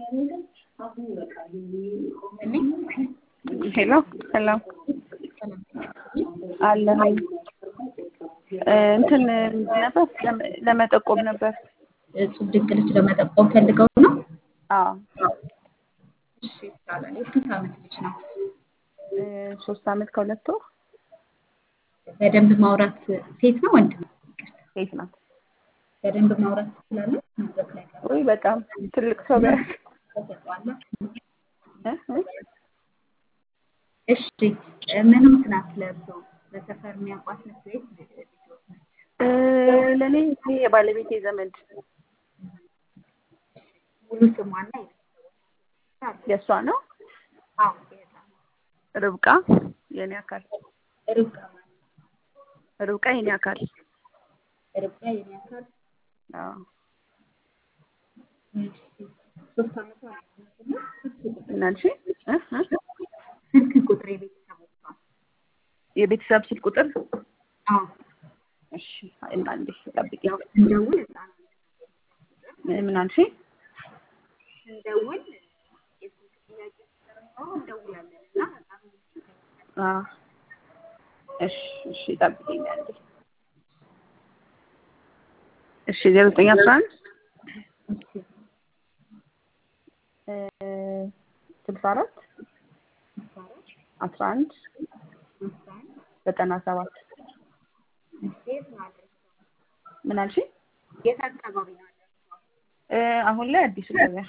ሄሎ ሰላም አለሁኝ። እንትን ነበር ለመጠቆም ነበር። እጹብ ድንቅ ልጅ ለመጠቆም ፈልገው ነው? አዎ እሺ ይቻላል። የስንት ዓመት ልጅ ነው? ሶስት ዓመት ከሁለት ወር በደንብ ማውራት ሴት ነው ወንድ ነው? ሴት ናት። በደንብ ማውራት ትችላለች? መድረክ ላይ ቀርባ ወይ በጣም ትልቅ ሰው ቢያንስ ተሰጥቷላ? እ እ እሺ ምንም ናት ለእርሶ? በሰፈር የሚያውቋት ነች ወይስ ልጆት ነች? ለእኔ ይሄ የባለቤቴ ዘመድ ሙሉ ስሟና የቤተሰቦቿ የእሷ ነው። አዎ የህፃኗ ርብቃ የኔ አካል ርብቃ ማለት ርብቃ የኔ አካል ርብቃ የኔ አካል አዎ እሺ ሶስት ዓመቷ ነው እና እሺ እ እ ስልክ ቁጥር የቤተሰቦቿ የቤተሰብ ስልክ ቁጥር አዎ እሺ እና እንዴ ጠብቂ ያው ስንደውል ህፃኗ ምን አልሽ? ስንደውል የስልክ ጥያቄ ስለሚኖረው እንደውላለን እና ህፃኑ አዎ እሺ እሺ ጠብቂኝ አንዴ እሺ ዜሮ ዘጠኝ አስራ አንድ ስልሳ አራት አስራ አንድ ዘጠና ሰባት የት ነው አድረሰው? ምን አልሽ? የት አካባቢ ነው አድረሰው? አሁን ላይ አዲሱ ገበያ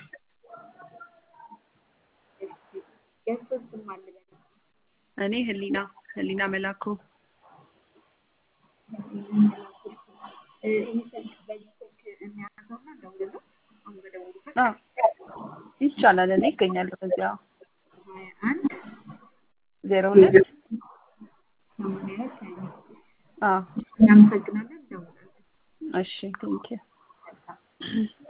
የእሱን ስም አለ በል። እኔ ህሊና ህሊና መላኩ እ ይህ ስልክ በዚህ ስልክ የሚያዘውና ደውለው አሁን በደወሉበት አዎ ይቻላል። እኔ እገኛለሁ በዚያ ሀያ አንድ ዜሮ ሁለት ሰማንያ ሁለት ሀያ አምስት አዎ እናመሰግናለን። ደውላለን። እሺ ቴንኪው